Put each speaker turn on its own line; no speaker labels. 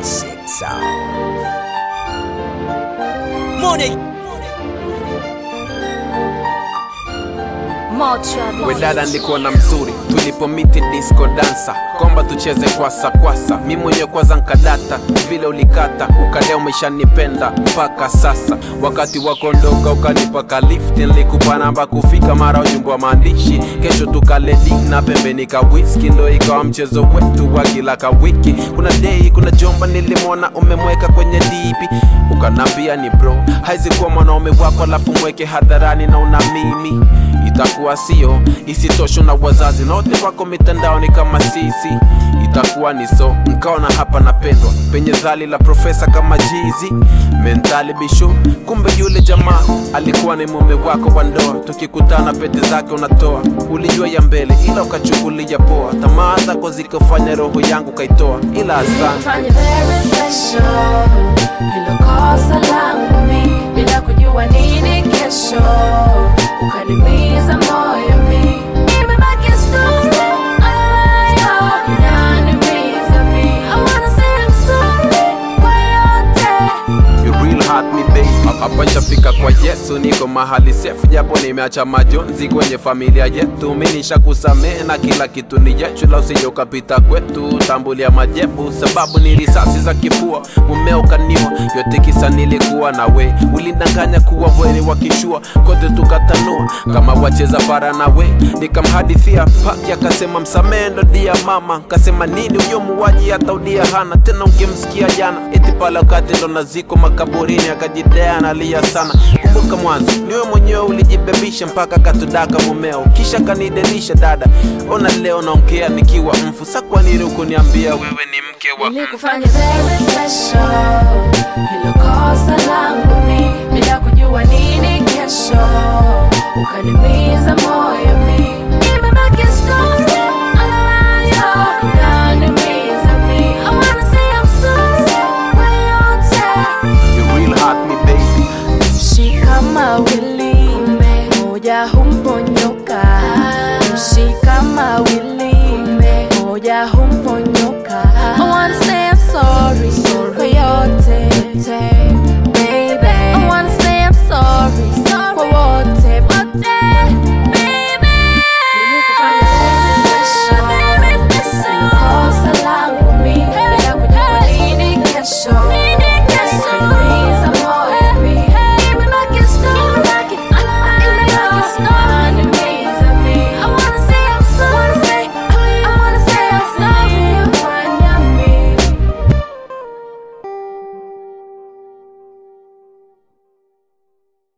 classic sound. Money.
Motra
we dada nilikuona mzuri tulipomiti disco dansa komba tucheze kwasa kwasa mi mwenyewe kwanza nkadata vile ulikata ukalea umeshanipenda mpaka sasa wakati wakondoka ukanipaka lift nilikupa namba kufika mara ujumbe wa maandishi kesho tukale dina pembeni ka whisky ndo ikawa mchezo wetu wa kila ka wiki kuna dei kuna jomba nilimwona umemweka kwenye dipi ukanambia ni bro haizi kuwa mwanaume wako alafu mweke hadharani na una mimi itakuwa sio isitosho na wazazi na wote wako mitandaoni kama sisi itakuwa ni so nkaona hapa napendwa penye dhali la profesa kama jizi mentali bishu kumbe yule jamaa alikuwa ni mume wako wa ndoa tukikutana pete zake unatoa ulijua ya mbele ila ukachukulia poa tamaa zako zikafanya roho yangu kaitoa ila asante
Fanya very special Hilo kosa langu mi Bila kujua nini kesho Ukanimiza moyo mi Imebaki story Aya, inaniumiza mi I wanna say I'm sorry Kwa yote
You real hurt me babe hapa nishafika kwa yesu niko mahali sefu japo nimeacha majonzi kwenye familia yetu mi nishakusamehe na kila kitu ni yetu la usije ukapita kwetu tambulia majebu sababu ni risasi za kifua mumeo kaniwa yote kisa nilikuwa na we ulindanganya kuwa weni wakishua kote tukatanua kama wacheza bara na we nikamhadithia paki akasema msamehe ndo dia mama kasema nini huyo muwaji hata udia hana tena ungemsikia jana eti pale wakati ndo naziko makaburini akajidea analia sana kumbuka mwanzo niwe mwenyewe ulijibebisha mpaka katudaka mumeo kisha kanidelisha dada ona leo naongea nikiwa mfu sa kwa nini ukuniambia wewe ni mke wa mtu
Nilikufanya very special Hilo kosa langu mi Bila kujua nini kesho Ukanimiza